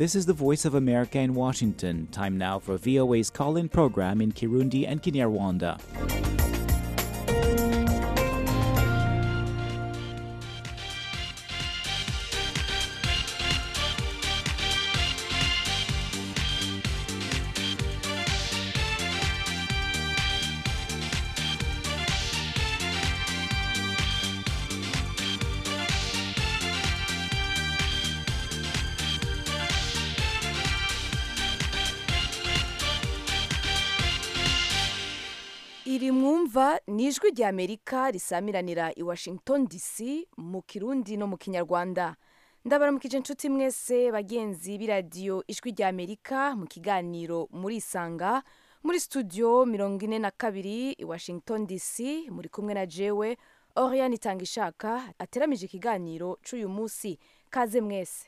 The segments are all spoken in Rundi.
This is the Voice of America in Washington. Time now for VOA's call in program in Kirundi and Kinyarwanda. iri mwumva ni ijwi rya amerika risamiranira i washington dc mu kirundi no mu kinyarwanda ndabaramukije inshuti mwese bagenzi b'iradiyo ijwi rya amerika mu kiganiro muri isanga muri studio mirongo ine na kabiri i washington dc muri kumwe na jewe oriane itanga ishaka ateramije ikiganiro c'uyu munsi kaze mwese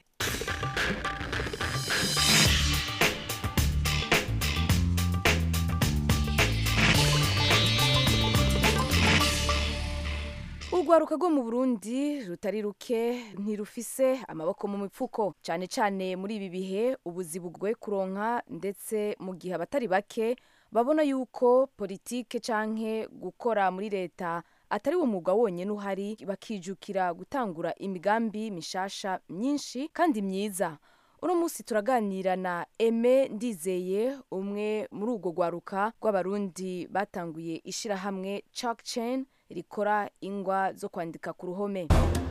urwaruka rwo mu burundi rutari ruke ntirufise amaboko mu mipfuko cyane cyane muri ibi bihe ubuzi bugoye kuronka ndetse mu gihe abatari bake babona yuko politike canke gukora muri leta atari wo mwuga wonyine uhari bakijukira gutangura imigambi mishasha myinshi kandi myiza uno munsi turaganira na eme ndizeye umwe muri urwo rwaruka rw'abarundi batanguye ishirahamwe chalk chain rikora ingwa zo kwandika ku ruhome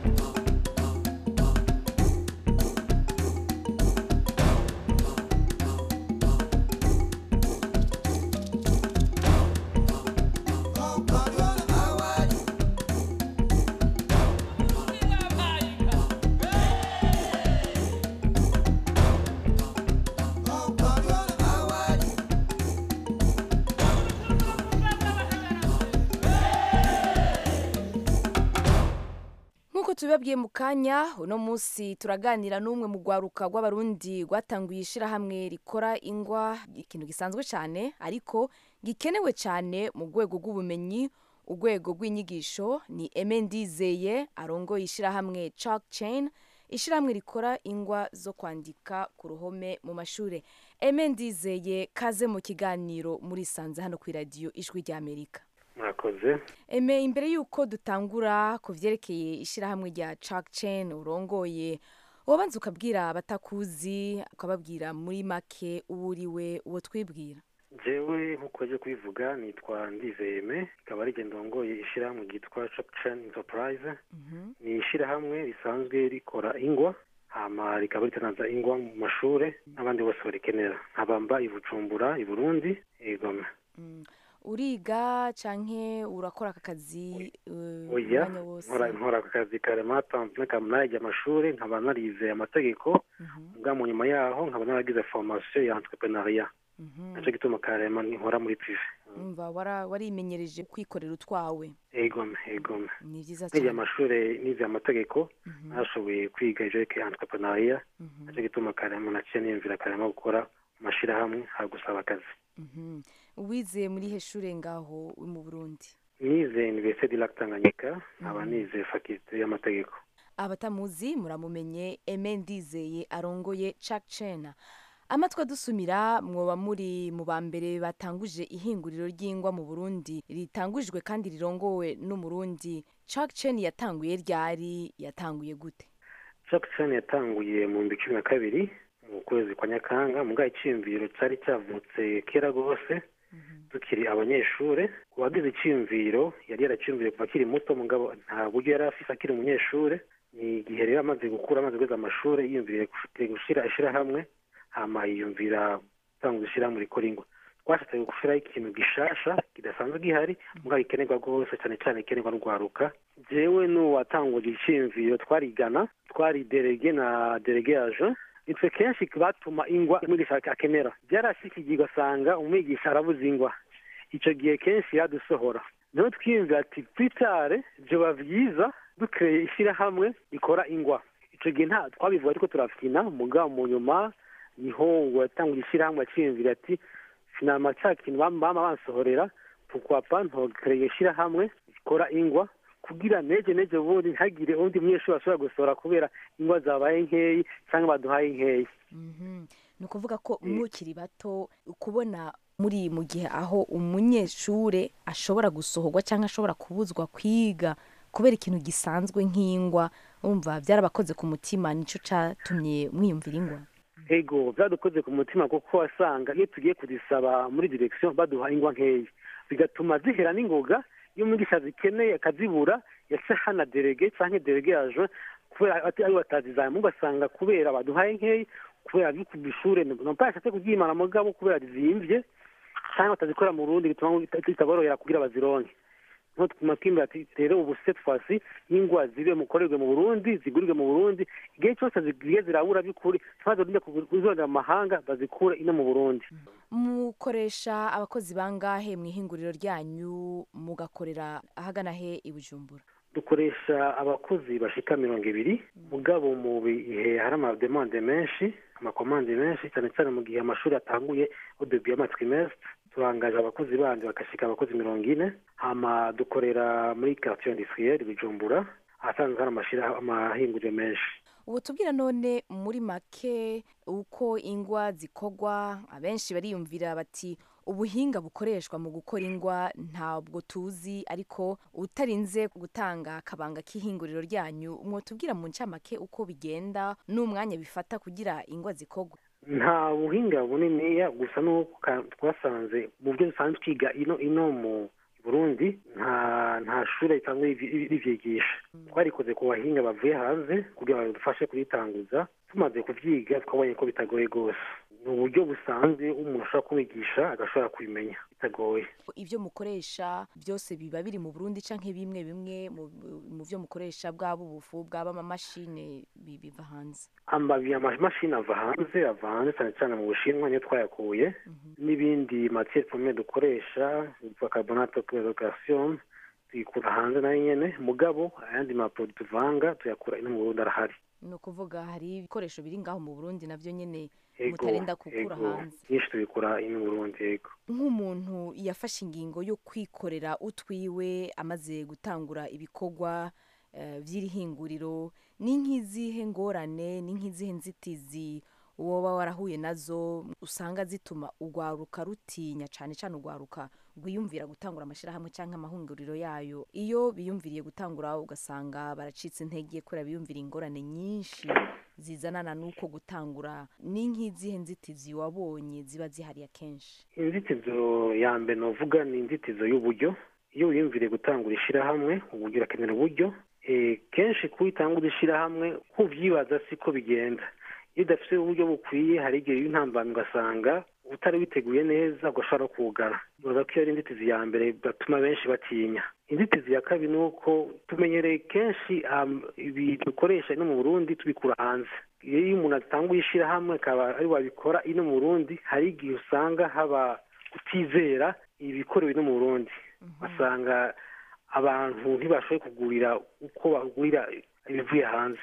nk'uko tubibabwiye mu kanya uno munsi turaganira n'umwe mu rwaruka rw'abarundi rwatanguye ishirahamwe rikora ingwa ikintu gisanzwe cyane ariko gikenewe cyane mu rwego rw'ubumenyi urwego rw'inyigisho ni eme ndizeye arongoye ishirahamwe chalk chain ishirahamwe rikora ingwa zo kwandika ku ruhome mu mashuri eme ndizeye kaze mu kiganiro muri sanze hano ku iradiyo ijwi ry'amerika murakoze eme imbere y'uko dutangura ku byerekeye ishyirahamwe rya chalk chain urongoye wabanza ukabwira abatakuzi ukababwira muri make uwo uriwe uwo twibwira jewe nk'uko aje kubivuga nitwa ndizeyeme ikaba ari genda ndongoye ishyirahamwe ryitwa chain enterprise ni ishyirahamwe risanzwe rikora ingwa hama rikaba ritanaza ingwa mu mashure n'abandi bose barikenera nkabamba i bujumbura i burundi igome uriga canke urakora aka kazi uh, oya umwanya wose nkora nkora aka kazi karema tanzwe nkaba naragiye amashuri nkaba narize amategeko bwa mu nyuma yaho nkaba naragize formation ya entrepreneuria Mhm. naco gituma karema nkora muri prive umva wara- warimenyereje kwikorera utwawe egome egome ni vyiza nize cyane amashuri nize amategeko Mhm. narashoboye kwiga ivyerekeye entrepreneuria Mhm. naco gituma karema naciye niyumvira karema gukora mu mashirahamwe ha gusaba akazi Mhm. wize muri he shure ngaho uri mu burundi nize université du lac tanganyika nkaba nize faculté y'amategeko abatamuzi muramumenye eme ndizeye arongoye chalk chain amatwi adusumira mwoba muri mu ba mbere batanguje ihinguriro ry'ingwa mu burundi ritangujwe kandi rirongowe n'umurundi chalk chain yatanguye ryari yatanguye gute Jackson yatanguye mu bihumbi cumi na kabiri mu kwezi kwa nyakanga mugabo iciyumviro cyari cyavutse kera rwose tukiri abanyeshure uwagize iciyumviro yari yaraciyumviye kuva akiri muto mugabo nta buryo yari afise akiri umunyeshure ni igihe rero amaze gukura amaze guheza amashure yiyumviriye gufite- gushira ishirahamwe hama yiyumvira gutanga ishirahamwe rikora ingwa twashatse gushiraho ikintu gishasha kidasanzwe gihari mugabo gikenerwa rwose cyane cyane ikenerwa n'urwaruka jewe n'uwatanguje iciyumviro twarigana twari derege na derege aje nitwe kenshi batuma ingwa umwigisha akenera byarashikiye ugasanga umwigisha arabuze ingwa icyo gihe kenshi yadusohora niho twiyumvira ati twitare byoba byiza dukereye ishyirahamwe rikora ingwa icyo gihe nta twabivuga ariko turafina mugabo mu nyuma niho ngo yatanguje ishyirahamwe akiyumvira ati finama cya kintu bama bama bansohorera tukwapa ntokereye ishyirahamwe rikora ingwa kugira neje neje ubundi ntihagire undi munyeshuri ashobora gusohora kubera ingwa zabaye nkeyi cyangwa baduhaye nkeyi Mhm. ni ukuvuga ko mukiri bato kubona muri mu gihe aho umunyeshure ashobora gusohorwa cyangwa ashobora kubuzwa kwiga kubera ikintu gisanzwe nk'ingwa wumva byarabakoze ku mutima nicyo cyatumye mwiyumvira ingwa ego byadukoze ku mutima kuko wasanga iyo tugiye kuzisaba muri direction baduha ingwa nkeyi bigatuma zihera n'ingoga iyo umwigisha zikeneye akazibura yaca hana derege cyangwa derege yaje kubera ati ari batazizamu ugasanga kubera baduhaye nkeyi kubera biri ku ishure nopashatse kubyimana mugabo kubera zimvye cyangwa batazikora mu rundi bituma bitaborohera kugira bazironke nko tuguma twimbira ati rero ubu cette fois-ci ingwa zibe mukorerwe mu burundi zigurirwe mu burundi igihe cyose zigiye zirabura by'ukuri ntibazorinde kuzondera mu mahanga bazikure ino mu burundi mukoresha abakozi bangahe mu ihinguriro ryanyu mugakorera ahagana he i bujumbura dukoresha abakozi bashika mirongo ibiri mugabo mu bihe hari amademande menshi amakomande menshi cyane cyane mu gihe amashuri atanguye odebi y'amatrimestre turangaje abakozi bandi bagashika abakozi mirongo ine hama dukorera muri quartier industriel bujumbura ahasanzwe hari amashira amahinguriro menshi ubu tubwira none muri make uko ingwa zikorwa abenshi bariyumvira bati ubuhinga bukoreshwa mu gukora ingwa ntabwo tuzi ariko utarinze gutanga akabanga k'ihinguriro ryanyu mwotubwira mu ncamake uko bigenda n'umwanya bifata kugira ingwa zikorwe nta buhinga buniniya gusa n'uko ka- twasanze mu byo dusanzwe twiga ino ino mu burundi nta nta shure risanzwe rivi- rivyigisha twarikoze ku bahinga bavuye hanze kugira ngo badufashe kubitanguza tumaze kuvyiga twabonye ko bitagoye rwose ni uburyo busanzwe umuntu ashobora kubigisha agashobora kubimenya bitagoye ibyo mukoresha byose biba biri mu burundi canke bimwe bimwe mu- mu byo mukoresha bwaba ubufu bwaba amamashine bi- biva hanze amabi amamashini ava hanze ava hanze cyane cyane mu bushinwa niyo twayakuye n'ibindi matiere premiere dukoresha yitwa carbonate de chlorogation tuyikura hanze nayo nyene mugabo ayandi maproduit tuvanga tuyakura ino mu burundi arahari ni ukuvuga hari ibikoresho biri ngaho mu burundi nabyo nyine Ego, mutarinda gukura ego, hanze byinshi tubikura ino mu burundi yego nk'umuntu yafashe ingingo yo kwikorera utwiwe amaze gutangura ibikorwa eh, by'iri hinguriro ni nk'izihe ngorane ni nk'izihe nzitizi woba warahuye nazo usanga zituma urwaruka rutinya cyane cyane urwaruka rwiyumvira gutangura amashyirahamwe cyangwa amahunguriro yayo iyo biyumviriye gutangura ugasanga baracitse intege kubera biyumvira ingorane nyinshi zizanana n'uko gutangura ni nk'izihe nzitizi wabonye ziba zihari akenshi inzitizo ya mbere novuga ni inzitizo y'uburyo iyo wiyumviriye gutangura ishyirahamwe uburyo urakenera uburyo Eh, kenshi kuwitangura ishyirahamwe nk'ubyibaza siko bigenda iyo udafite uburyo bukwiye hari igihe y'intambara ugasanga utari witeguye neza ugashobora kugara bibaza ko iyo ari inzitizi ya mbere batuma benshi batinya inzitizi ya kabiri ni uko tumenyereye kenshi um, ibintu dukoresha ino mu burundi tubikura hanze iyo umuntu atanguye ishyirahamwe akaba ari wabikora ino mu burundi hari igihe usanga haba kutizera ibikorewe ino mu burundi basanga abantu ntibashoboye kugurira uko bagurira ibivuye hanze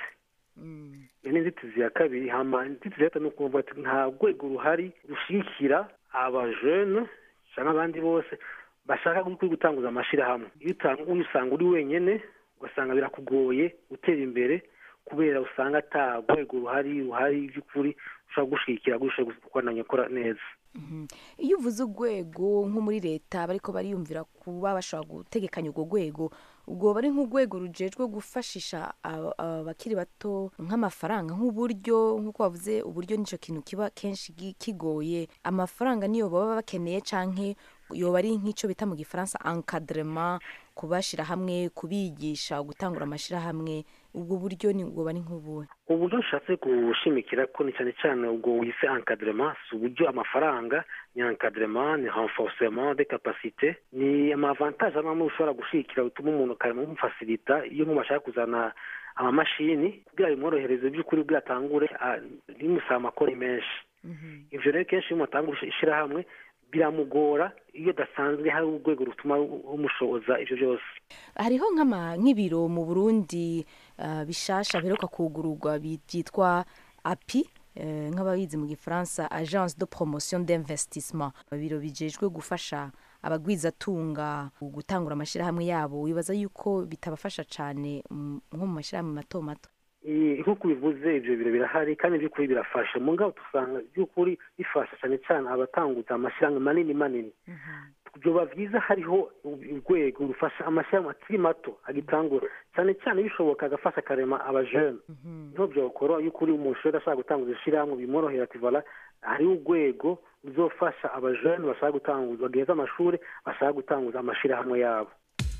Mm. iyo ni inzitizi ya kabiri hama inzitizi ya gatatu ni ukuvuga ati nta rwego ruhari rushyigikira abajene cyangwa abandi bose bashaka kuri gutanguza amashyirahamwe iyo utanguye usanga uri wenyine ugasanga birakugoye gutera imbere kubera usanga ata rwego ruhari ruhari by'ukuri ushobora gushyigikira gushobora gukorana gukora neza Mhm. iyo uvuze urwego nko muri leta bariko bariyumvira kuba bashobora gutegekanya urwo rwego ubwo bari nk'urwego rujejwe gufashisha aba- abakiri bato nk'amafaranga nk'uburyo nk'uko wavuze uburyo nicyo kintu kiba kenshi gi- kigoye amafaranga niyo baba bakeneye canke yoba ari nk'icyo bita mu gifaransa encadrement kubashira hamwe kubigisha gutangura amashirahamwe ubwo buryo ni bwoba ni nk'ubuhe uburyo nshatse gushimikira ko ni cyane cyane ubwo wise encadrement si uburyo amafaranga ni encadrement ni renforcement de capacité ni amavantage amwe ushobora gushigikira bituma umuntu ukamufasirita iyo nk'umuntu ashaka kuzana amamashini kugira bimworohereze by'ukuri ubwo atangure bimusaba amakori menshi ivyo rero kenshi iyo umuntu atangura ishyirahamwe biramugora iyo dasanzwe hari urwego rutuma umushoboza ivyo byose hariho nk'ama nk'ibiro mu burundi uh, bishasha biheruka kugururwa byitwa api uh, nk'ababizi mu gifaransa agence de promotion d'investissement ibiro bijejwe gufasha abagwizatunga gutangura amashyirahamwe yabo wibaza yuko bitabafasha cyane mm, nko mu mashyirahamwe mato mato Eh, nk'uko ubivuze ibyo biro birahari kandi by'ukuri birafasha mu ngabo dusanga by'ukuri bifasha cyane cyane abatanguza amashyirahamwe manini manini byoba byiza hariho urwego rufasha amashyirahamwe akiri mato agitangura cyane cyane bishoboka agafasha akarema abajene niho byokora yuko uri umusore ashaka gutanguza ishyirahamwe bimworohera ati vola hariho urwego ruzofasha abajene bashaka gutanguza bageza amashuri bashaka gutanguza amashyirahamwe yabo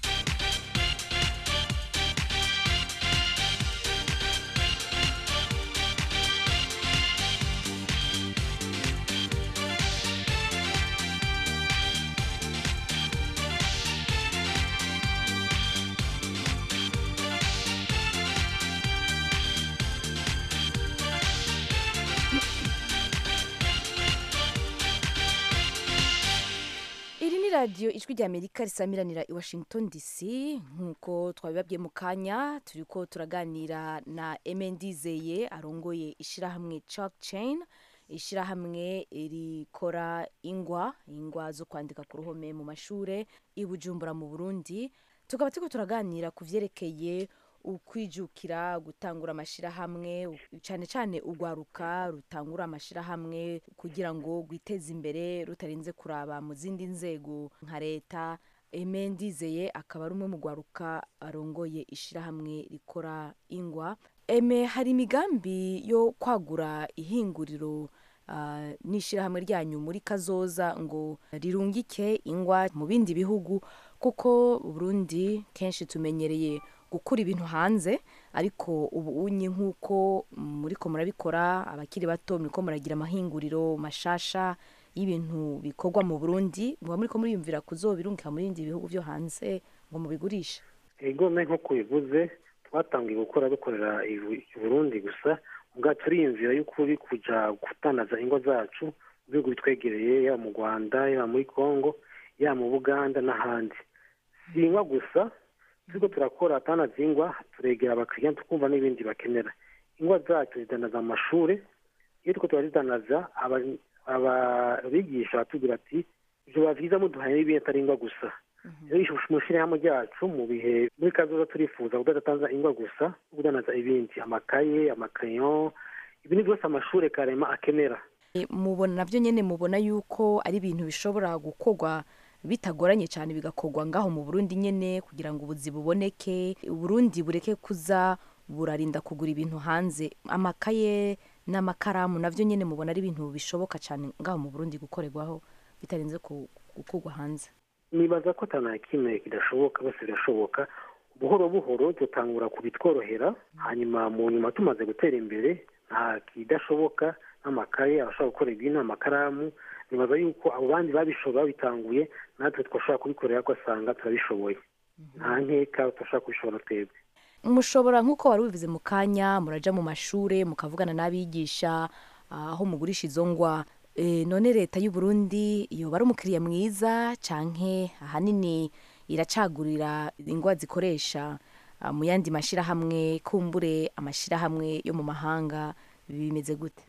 iri ni radiyo ijwi ry'amerika risamiranira i washington dc nk'uko twabibabwiye mu kanya turi ko turaganira na emendizeye arongoye ishyirahamwe chalk chain ishyirahamwe rikora ingwa ingwa zo kwandika ku ruhome mu mashure i bujumbura mu burundi tukaba turiko turaganira ku vyerekeye ukwijukira gutangura amashyirahamwe cyane cyane urwaruka rutangura amashyirahamwe kugira ngo rwiteze imbere rutarinze kuraba mu zindi nzego nka leta eme ndizeye akaba ari umwe mu rwaruka arongoye ishyirahamwe rikora ingwa eme hari imigambi yo kwagura ihinguriro ah, n'ishyirahamwe ryanyu muri kazoza ngo rirungike ingwa mu bindi bihugu kuko Burundi kenshi tumenyereye gukura ibintu hanze ariko ubu unye nk'uko muriko murabikora abakiri bato muriko muragira amahinguriro mashasha y'ibintu bikorwa mu Burundi muba muriko muriyumvira kuzobirungika mu bindi bihugu vyo hanze ngo mubigurishe igome nk'uko bivuze twatangiye gukora dukorera i Bu- i burundi gusa ubwa turiyumvira y'ukuri kuja gutandaza ingo zacu mu bihugu bitwegereye yaba mu rwanda yaba muri congo yaba mu buganda n'ahandi si ingwa gusa turiko turakora atanaza ingwa turegera abakiriya tukumva n'ibindi bakenera ingwa zacu zidanaza mu mashure iyo turiko turazidanaza aba- ababigisha batubwira ati vyoba vyiza muduhaye n'ibindi atari ingwa gusa rero mu ishyirahamwe ryacu mu bihe muri kazoza turifuza kudatanza ingwa gusa no kudanaza ibindi amakaye amakayon ibintu byose amashuri karema akenera E, mubona navyo nyene mubona yuko ari ibintu bishobora gukorwa bitagoranye cyane bigakorwa ngaho mu Burundi nyene kugira ngo ubuzi buboneke Burundi bureke kuza burarinda kugura ibintu hanze amakaye n'amakaramu navyo nyene mubona ari ibintu bishoboka cyane ngaho mu Burundi gukorerwaho bitarinze ku- gukorwa hanze nibaza ko atana kimwe kidashoboka bose birashoboka buhoro buhoro dutangura kubitworohera hanyuma mu nyuma tumaze gutera imbere nta kidashoboka n'amakaye abashobora gukora ibintu amakaramu nibaza yuko abo bandi babishobora babitanguye natwe twashobora kubikorera ko asanga turabishoboye nta nkeka tudashobora kubishobora twebwe mushobora nk'uko wari ubivuze mu kanya muraja mu mashure mukavugana n'abigisha ah, aho mugurisha izo ngwa e, none leta y'u Burundi yoba ari umukiriya mwiza canke ahanini iracagurira ingwa zikoresha ah, mu yandi mashirahamwe kumbure amashirahamwe yo mu mahanga bimeze gute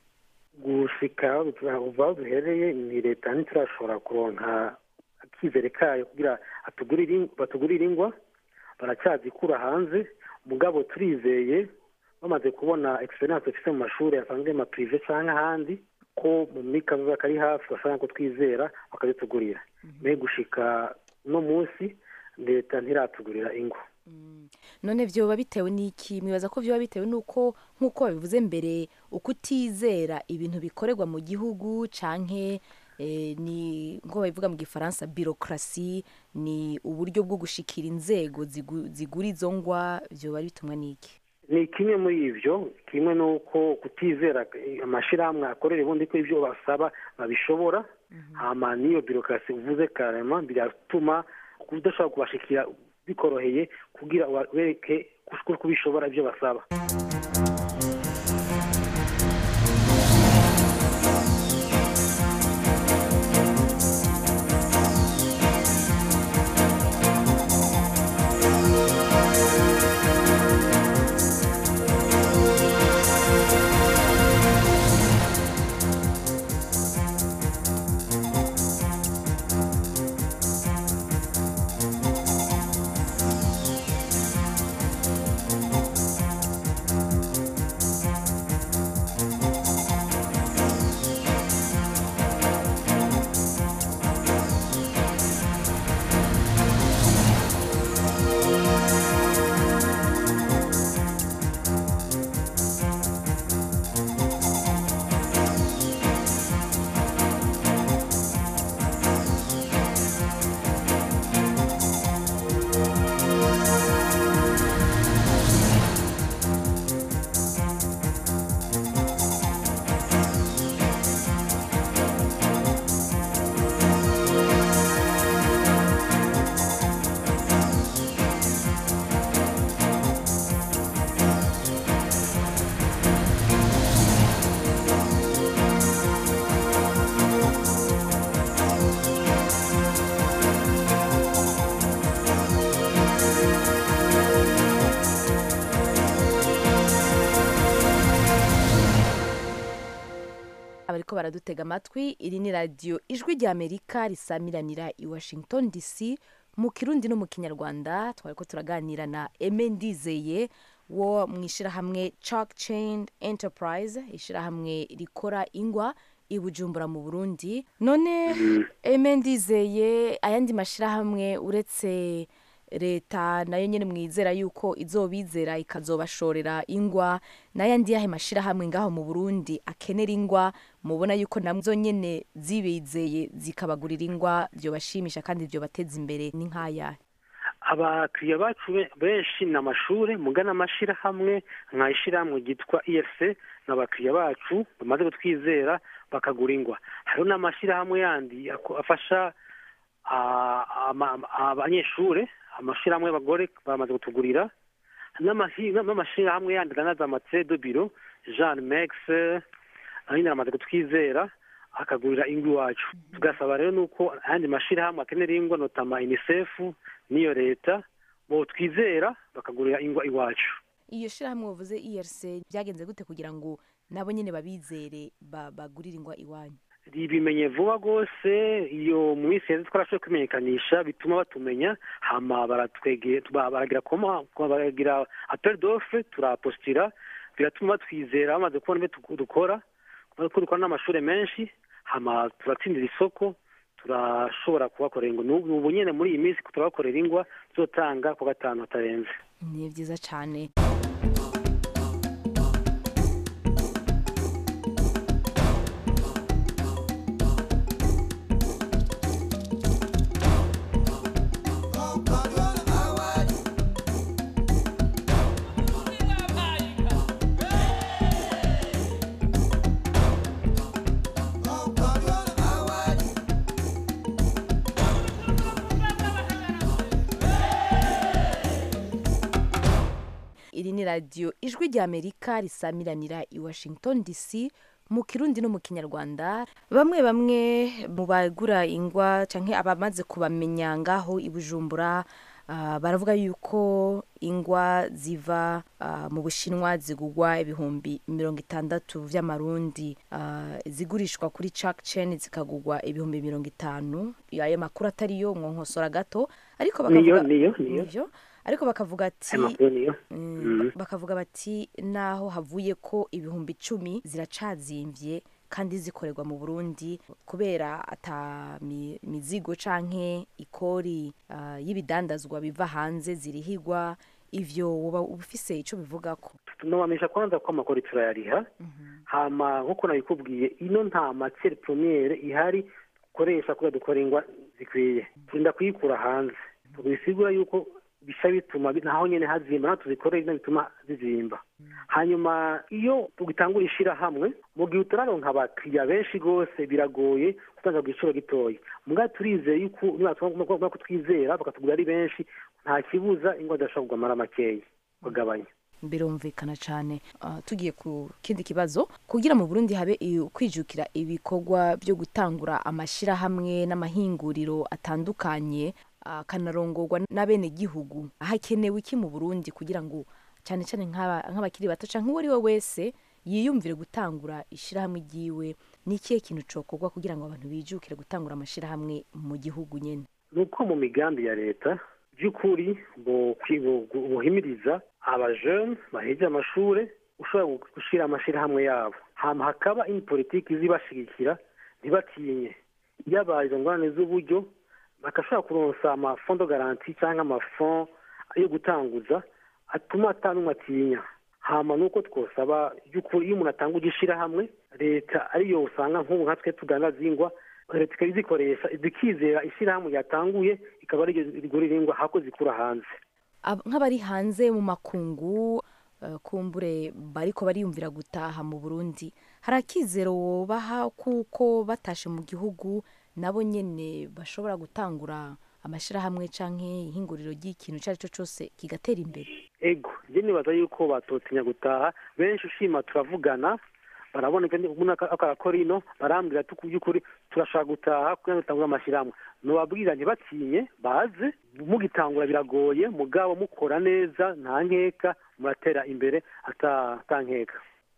gushika uva aho duhereye ni leta ntiturashobora kuronka akizere kayo kugira atugurire ing- batugurire ingwa baracyazikura hanze mugabo turizeye bamaze kubona experience dufite mu mashuri asanzwe ma prive cyangwa ahandi ko mu mikazoza kari hafi bashobora ko twizera bakazitugurira mbere gushika uno munsi leta ntiratugurira ingwa none vyoba bitewe n'iki mwibaza ko vyoba bitewe n'uko nk'uko babivuze mbere uko utizera ibintu bikorerwa mu gihugu canke eh, ni nko babivuga mu gifaransa birokrasi ni uburyo bwo gushikira inzego zigu- zigura izo ngwa vyoba bitumwa n'iki ni kimwe muri ibyo kimwe n'uko kutizera amashyirahamwe akorera ubundi ko ibyo basaba babishobora hama n'iyo birokrasi uvuze karema biratuma udashobora kubashikira bikoroheye kugira ubereke ko kubishobora ibyo basaba bariko baradutega amatwi iri ni radiyo ijwi rya amerika risamiranira i washington dc mu kirundi no mu kinyarwanda twariko turaganira na eme ndizeye wo mu ishyirahamwe chalk chain enterprise ishyirahamwe rikora ingwa i bujumbura mu burundi none eme ndizeye ayandi mashyirahamwe uretse leta nayo nyine mwizera yuko izobizera ikazobashorera ingwa n'ayandi yahe mashyirahamwe ngaho mu burundi akenera ingwa mubona yuko nazo nyine zibizeye zikabagurira ingwa byobashimisha kandi byobateza imbere ni nk'ayahe abakiriya bacu be- benshi ni amashuri mugana amashyirahamwe nka ishyirahamwe ryitwa efc ni abakiriya bacu bamaze kutwizera bakagura ingwa hariho n'amashyirahamwe yandi ako- afasha ah, ama- ama- abanyeshuri amashyirahamwe y'abagore bamaze kutugurira n'amahi- n'amashyirahamwe yandi aganaza amacedo biro jean mex nyine aramaze kutwizera akagurira ingwa iwacu tugasaba rero nuko ayandi mashyirahamwe akenera ingwa notama unicef n'iyo leta bo twizera bakagurira ingwa iwacu iyo shyirahamwe wavuze erc byagenze gute kugira ngo nabo nyine babizere ba- bagurire ingwa iwanyu bimenye vuba rwose iyo mu minsi yeze twarashoboye kwimenyekanisha bituma batumenya hama baratwegera ba- baragira koma baragira apel d'offre turapostira biratuma batwizera bamaze kubona ibyo tuku- dukora ko dukora n'amashuri menshi hama turatsindira isoko turashobora kubakorera ingwa n'ubu ubu nyine muri iyi minsi turabakorera ingwa tuzotanga ku gatanu hatarenze ni byiza cyane iri ni radiyo ijwi rya amerika risamiranira i washington dc mu kirundi no mu kinyarwanda bamwe bamwe mu bagura ingwa cyangwa abamaze kubamenya ngaho i bujumbura ah, baravuga yuko ingwa ziva ah, mu bushinwa zigugwa ibihumbi mirongo itandatu vy'amarundi ah, zigurishwa kuri chalk chain zikagugwa ibihumbi mirongo itanu ayo makuru atariyo mwonkosora gato ariko niyo bakavuga niyo niyo Nivyo. ariko bakavuga ati aya makuru niyo Mm, Mhm. bakavuga bati naho havuye ko ibihumbi icumi ziracazimvye kandi zikorerwa mu burundi kubera ata mi- mizigo canke ikori ah, y'ibidandazwa biva hanze zirihigwa ivyo woba ufise ico bivugako tunabamenyesha kwanza ko amakuru turayariha hama nk'uko nabikubwiye ino nta matiere premiere ihari dukoresha kugira dukora ingwa zikwiye turinda kuyikura hanze bisigura yuko bisha bituma bi- naho nyene hazimba naho tuzikorera ino bituma zizimba hanyuma iyo tugitangura ishirahamwe mu gihe utararonka abakiriya benshi rwose biragoye gutanga ku giciro gitoya mugabo turizeye yuko niba kutwizera bakatugura ari benshi nta kibuza ingwa zidashobora kugwa makeya kugabanya birumvikana cyane Ah, tugiye ku kindi kibazo kugira mu burundi habe i- kwijukira ibikorwa byo gutangura amashyirahamwe n'amahinguriro atandukanye akanarongorwa n'abenegihugu hakenewe iki mu burundi kugira ngo cyane cyane nk'aba- nk'abakiri bato cyangwa uwo ari we wese yiyumvire gutangura ishyirahamwe ryiwe ni ikihe kintu cokorwa kugira ngo abantu bijukire gutangura amashyirahamwe mu gihugu nyine ni uko mu migambi ya leta by'ukuri bo- kwi- bo- gu- buhimiriza abajene bahejeje amashuri ushobora gushyira amashyirahamwe yabo hama hakaba ini politiki izibashigikira ntibatinye yaba izo ngorane z'uburyo bagashobora kuronsa amafondo garanti cyangwa amafond yo gutanguza atuma atanumwe atinya hama nuko twosaba by'ukuri iyo umuntu atanga ugishyirahamwe leta ariyo usanga nk'ubu nka twe tugana zingwa leta ikaba izikoresha zikizera ishyirahamwe ryatanguye ikaba ariryo rigurira ingwa hako zikura hanze Ab- nk'abari hanze mu makungu eh, kumbure bariko bariyumvira gutaha mu burundi hari akizero wobaha kuko batashe mu gihugu nabo nyene bashobora gutangura amashyirahamwe canke ihinguriro ry'ikintu icyo ari cyo cyose kigatera imbere ego njye nibaza yuko batotinya gutaha benshi ushima turavugana barabona umuntu akakora ino barambwira ati by'ukuri turashaka gutaha kugira ngo dutangure amashyirahamwe nubabwira ntibatinye baze mugitangura biragoye mugabo mukora neza nta nkeka muratera imbere ata ata nkeka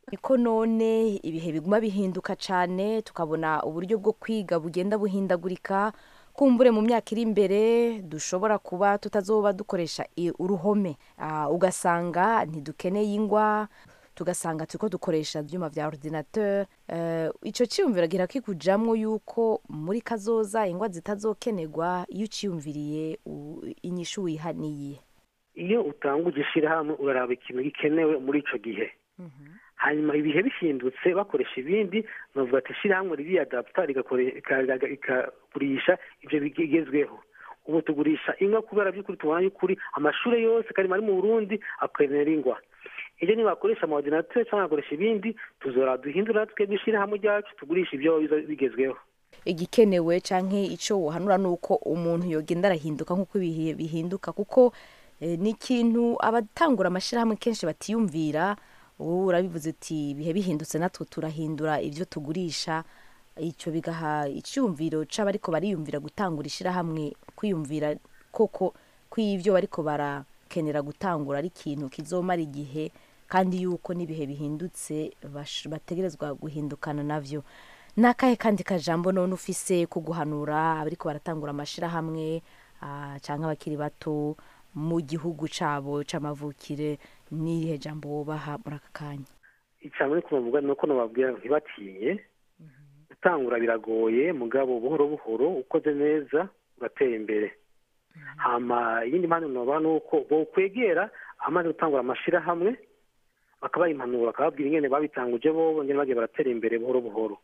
ko none ibihe biguma bihinduka cyane tukabona uburyo bwo kwiga bugenda buhindagurika kumbure mu myaka iri imbere dushobora kuba tutazoba dukoresha i- uruhome Ah, ugasanga ntidukeneye ingwa tugasanga turiko dukoresha ibyuma vya ordinateur uh, ico ciyumviro gira kikujamwo yuko muri kazoza ingwa zitazokenerwa iyo uciyumviriye u- inyishu wihaniye iyo utanguje ishyirahamwe uraraba ikintu gikenewe muri icyo gihe hanyuma ibihe bihindutse bakoresha ibindi navuga ati ishyirahamwe ririyadaputa rigakore- rika- rika- rikagurisha ibyo bigezweho ubu tugurisha inka kubera by'ukuri tubona y'ukuri amashuri yose karimo ari mu burundi akenera ingwa ibyo nibakoresha amaordinateur cyangwa bagakoresha ibindi tuzora duhindura twebwe ishyirahamwe ryacu tugurisha ibyo biza bigezweho igikenewe canke ico wohanura nuko umuntu yogenda arahinduka nk'uko ibihe bihinduka kuko eh, ni ikintu abatangura amashirahamwe kenshi batiyumvira wowe urabivuze uti ibihe bihindutse natwe turahindura ivyo tugurisha ico bigaha icyumviro c'abariko bariyumvira gutangura ishirahamwe kwiyumvira koko kw'ivyo bariko barakenera gutangura ari ikintu kizomara igihe kandi yuko n'ibihe bihindutse bash- bategerezwa guhindukana navyo nakahe kandi kajambo none ufise ko guhanura abariko baratangura amashirahamwe ah, canke abakiri bato mu gihugu cabo c'amavukire n'irihe jambo wobaha muri aka kanya icya muri kubavuga ni uko nababwira ntibatinye gutangura biragoye mugabo buhoro buhoro ukoze neza ugatera imbere hama iyindi mpamvu naba ni uko bokwegera amaze gutangura amashirahamwe bakabaha impanuro bakababwira ingene babitanguje bobo ngene bagiye baratera imbere buhoro buhoro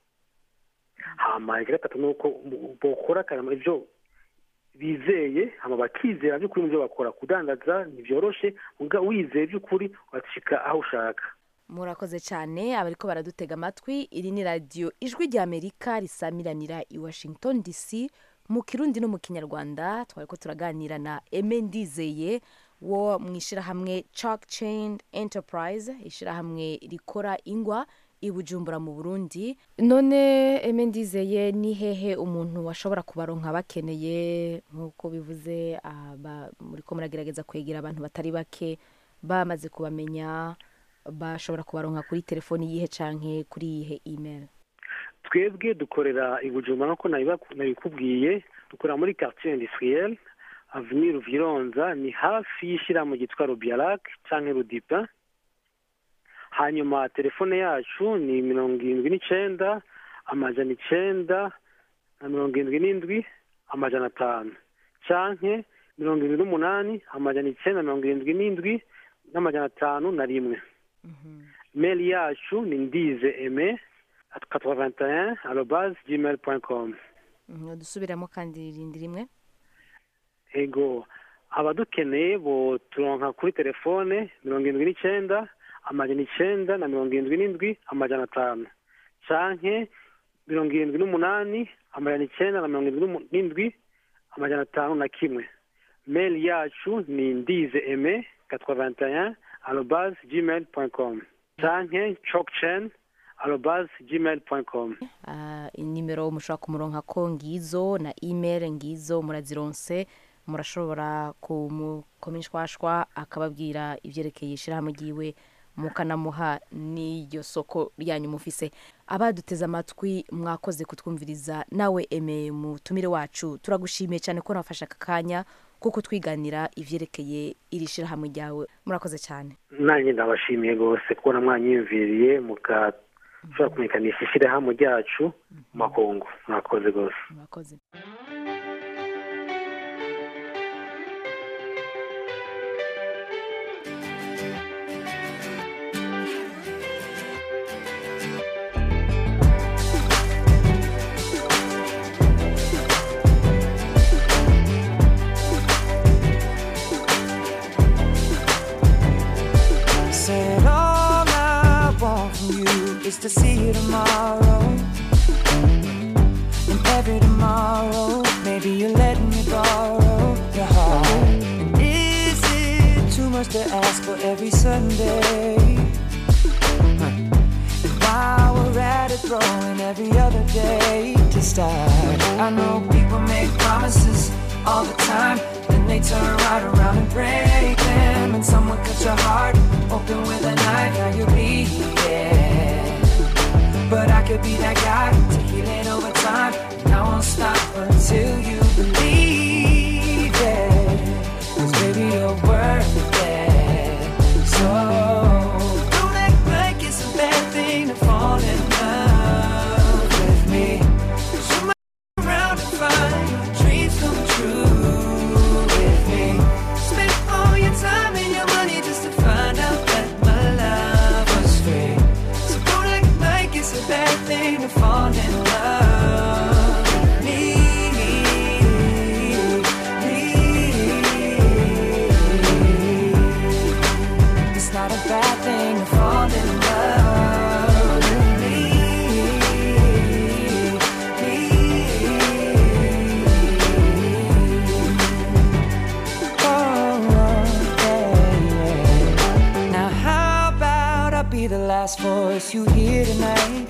hama icya gatatu ni uko mu- bokora akarama ibyo bizeye hama bakizera by'ukuri mu byo bakora kudandaza ntibyoroshe muga wizeye by'ukuri ugashika aho ushaka murakoze cyane abariko baradutega amatwi iri ni radiyo ijwi rya amerika risamiranira i washington dc mu kirundi no mu kinyarwanda twariko turaganira na eme ndizeye wo mu ishirahamwe chalk chain enterprise ishirahamwe rikora ingwa i bujumbura mu burundi none eme ndizeye ni hehe umuntu ashobora kubaronka bakeneye nk'uko bivuze ah, ba- muriko muragerageza kwegera abantu batari bake bamaze kubamenya bashobora kubaronka kuri telefoni yihe canke kuri yihe email twebwe dukorera i bujumbura nk'uko nabiba- nabikubwiye dukorera muri quartier industriel avenue ruvironza ni hafi y'ishyirahamwe ryitwa rubiarac canke rudipa hanyuma telefone yacu ni mirongo irindwi n'icenda amajana icenda na mirongo irindwi n'indwi amajana atanu canke mirongo irindwi n'umunani amajana icenda na mirongo irindwi n'indwi n'amajana atanu na rimwe mail yacu ni ndize eme at 81 arobase gmail point com Mhm, dusubiramo kandi irindi rimwe ego abadukeneye bo turonka kuri telefone mirongo irindwi n'icenda amajana icenda na mirongo irindwi n'indwi amajana atanu canke mirongo irindwi n'umunani amajana icenda na mirongo irindwi n'umu- n'indwi amajana atanu na kimwe mail yacu ni ndize eme 81 arobase gmail point com canke chokchen arobase gmail point com Ah, inimero mushobora kumuronka ko ngizo na email ngizo murazironse murashobora kumukomishwashwa akababwira ivyerekeye ishirahamwe ryiwe mukanamuha n'iryo soko ryanyu mufise abaduteze amatwi mwakoze kutwumviriza nawe eme mutumire wacu turagushimiye cyane ko nafashe aka kanya kuko twiganira ivyerekeye iri shirahamwe ryawe murakoze cyane nanjye ndabashimiye rwose kubona mwanyiyumviriye mugashobora kumenyekanisha ishyirahamwe ryacu mu makungu mwakoze rwose murakoze Said all I want from you is to see you tomorrow. And every tomorrow, maybe you're letting me borrow your heart. And is it too much to ask for every Sunday? Huh. And while we're at it, throwing every other day to start. I know people make promises all the time, then they turn right around and break them. And someone cut your heart open with a knife, now you're bleeding. could be that guy to heal it over time. And I won't stop until you believe it. Cause baby, you're worth it. So don't act like it's a bad thing to fall in love with me. Cause you might around and find your dreams come true with me. Spend all your time and your money just to find out that my love was free. So don't act like it's a bad thing to fall in love with me. It's not a bad thing to fall in love with me. Oh, yeah, yeah. Now how about I be the last voice you hear tonight?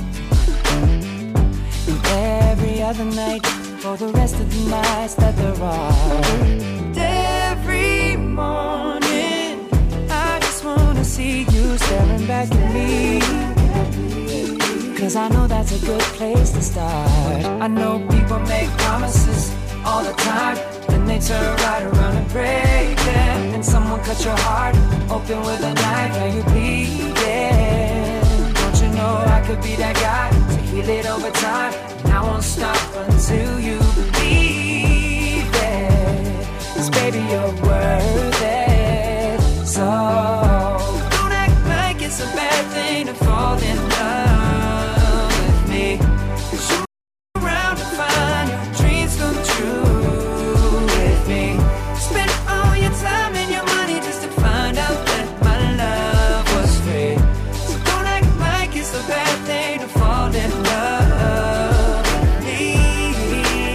And every other night for the rest of the nights that there are. And every morning, I just wanna see you staring back at me. Cause I know that's a good place to start. I know people make promises all the time, then they turn right around and break them. And someone cut your heart open with a knife, and you bleeding. Don't you know I could be that guy to heal it over time? And I won't stop until you believe it. Cause baby, you're worth it. So don't act like it's a bad thing to fall in love with me. Cause you around to find your dreams come true with me. Spend all your time and your money just to find out that my love was free. So don't act like it's a bad thing to fall in love with me.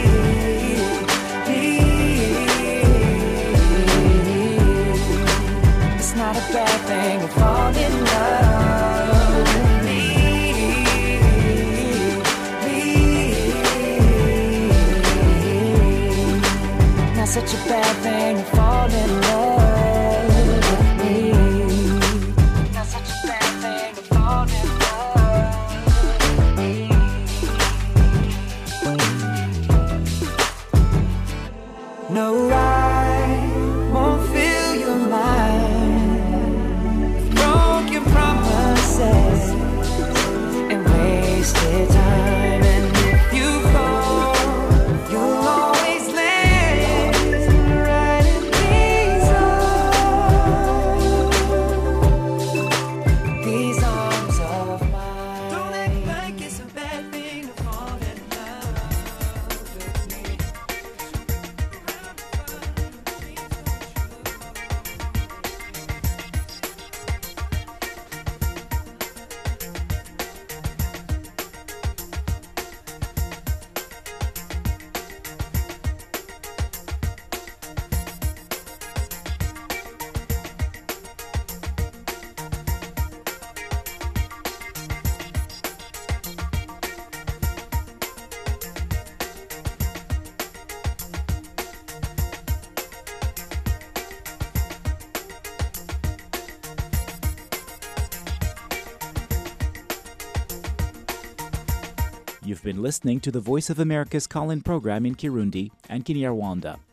It's not a bad thing to fall in love with me. Not such a bad thing to fall in love with me. Not such a bad thing to fall in love with me. No, I won't fill your mind with broken promises and wasted time. And if you fall, you'll always land right in these arms, these arms of mine. Don't act like it's a bad thing to fall in love with me. You've been listening to the Voice of America's call in program in Kirundi and Kinyarwanda.